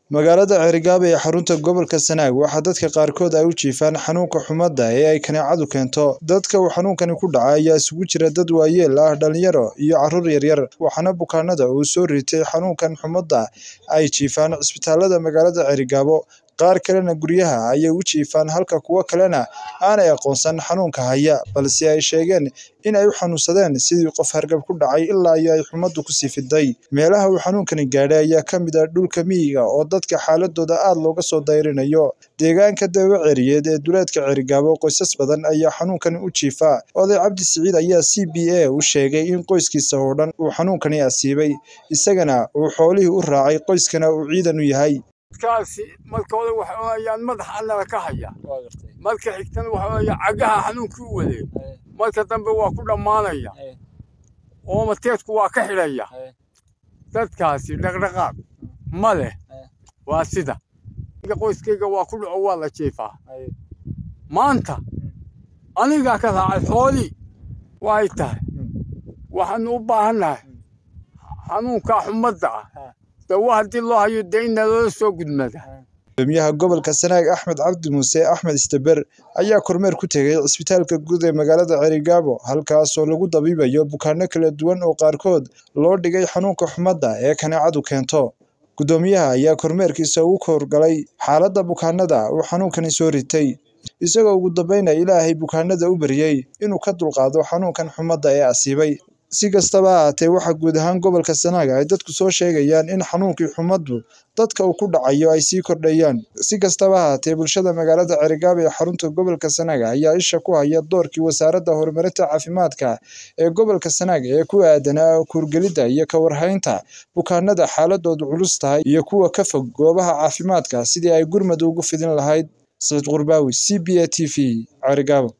magaalada Cerigaba ee xarunta gobolka Sanaag waxaa dadka qaarkood ay u jiifaan xanuunka xumadda ee ay kaneecadu keento dadka uu xanuunkani ku dhacay ayaa isugu jira dad waayeel ah dhalinyaro iyo carruur yaryar waxaana bukaanada uu soo ritay xanuunkan xumadda ay jiifaan cisbitaalada magaalada Cerigabo qaar kalena guryaha ayay u jiifaan halka kuwo kalena aanay aqoonsan xanuunka haya balse ay sheegeen in ay u xanuunsadeen sidii qof hargab ku dhacay ilaa iyo ay xumaddu ku sii fiday meelaha uu xanuunkani gaadhay ayaa ka mid ah dhulka miyiga oo dadka xaaladooda aad looga soo dayrinayo deegaanka dawaceriyeed ee duleedka Cerigabo qoysas badan ayaa xanuunkani u jiifa oday cabdi siciid ayaa c b a u sheegay in qoyskiisa oo dhan uu xanuunkani asiibay isagana uu xoolihii u raacay qoyskana uu ciidan u yahay kaasi marka hore waxa weeyaan madaxa annada ka haya marka xigtana waxa weeyaan cagaha xanuunkii u waday marka dambe waa ku dhammaanaya oo mateedku waa ka xidhaya dadkaasi dhaqdhaqaaq ma leh waa sida qoyskayga waa ku dhaco waa la jiifaa maanta anigaa ka raacay xoolii waay tahay waxaanu u baahannahay xanuunkaa xumadda ah dawa haddii loo hayo dee in naloola soo gudmada gudoomiyaha gobolka sanaag axmed cabdi muuse axmed istaber ayaa kormeer ku tegay cisbitaalka guud ee magaalada cerigabo halkaasoo lagu dabiibayo bukaano kala duwan oo qaarkood loo dhigay xanuunka xumadda ee kaneecadu keento gudoomiyaha ayaa kormeerkiisa ugu howrgalay xaaladda bukaanada uu xanuunkani soo ritay isagoo ugu dambayna ilaahay bukaanada u baryey inuu ka dulqaado xanuunkan xumadda ee asiibay si kastaba ahaatee waxaa guud ahaan gobolka sanaaga ay dadku soo sheegayaan in xanuunkii xumaddu dadka uu ku dhacayo ay sii kordhayaan si kastaba ahaatee bulshada magaalada cerigabo ee xarunta gobolka sanaaga ayaa isha ku haya doorkii wasaaradda horumarinta caafimaadka ee gobolka sanaaga ee ku aadanaa kuurgelidda iyo ka warhaynta bukaanada xaaladoodu culus tahay iyo kuwa ka fog goobaha caafimaadka sidii ay gurmad ugu fidin lahayd saciid qurbaawi c b a t v cerigabo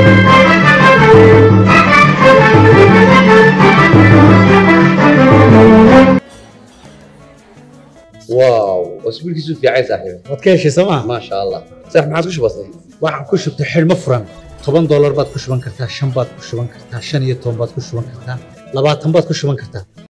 واو اسبوع كيسو في عايز صاحبي waad ka heshay sooma ما شاء الله صح ما عادش بسيط waxaan ku shubtay xidhmo furan toban doolar baad ku shuban kartaa shan baad ku shuban kartaa shan iyo toban baad ku shuban kartaa labaatan baad ku shuban kartaa